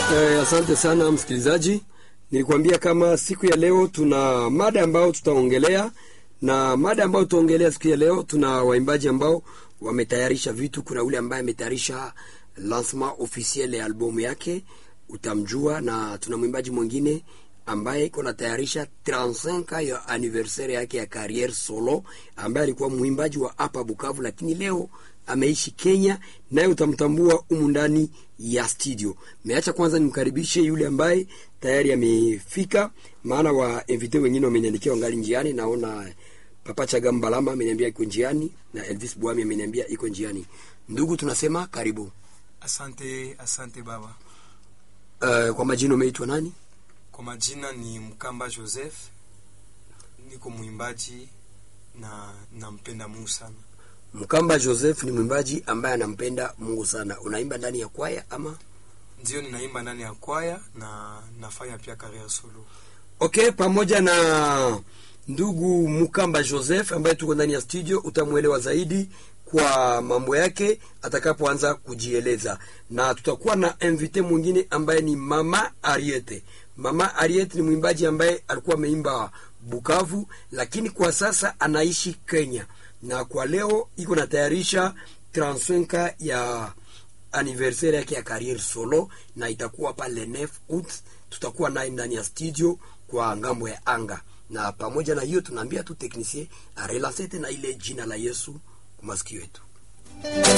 Eh, asante sana msikilizaji, nilikwambia kama siku ya leo tuna mada ambayo tutaongelea, na mada ambayo tutaongelea siku ya leo, tuna waimbaji ambao wametayarisha vitu. Kuna ule ambaye ametayarisha lancement officiel ya albumu yake, utamjua, na tuna mwimbaji mwingine ambaye iko natayarisha 35 ya anniversaire yake ya carriere solo, ambaye alikuwa mwimbaji wa hapa Bukavu, lakini leo ameishi Kenya, naye utamtambua humu ndani ya studio. Meacha kwanza nimkaribishe yule ambaye tayari amefika, maana wa invite wengine wameniandikia wangali njiani. Naona Papa Chaga Mbalama ameniambia iko njiani na Elvis Bwami ameniambia iko njiani. Ndugu, tunasema karibu. Asante, asante baba. Uh, kwa majina umeitwa nani? Kwa majina ni Mkamba Joseph, niko mwimbaji na nampenda Mungu sana. Mkamba Joseph ni mwimbaji ambaye anampenda Mungu sana. Unaimba ndani ya kwaya ama? Ndio, ninaimba ndani ya kwaya na nafanya pia career solo. Okay, pamoja na ndugu Mkamba Joseph ambaye tuko ndani ya studio, utamwelewa zaidi kwa mambo yake atakapoanza kujieleza, na tutakuwa na invité mwingine ambaye ni Mama Ariete. Mama Ariete ni mwimbaji ambaye alikuwa ameimba Bukavu, lakini kwa sasa anaishi Kenya, na kwa leo iko natayarisha 35 ya anniversaire yake ya career solo, na itakuwa pale 9 août. Tutakuwa naye ndani ya studio kwa ngambo ya anga, na pamoja na hiyo tunaambia tu technicien arelance tena ile jina la Yesu kwa masikio yetu.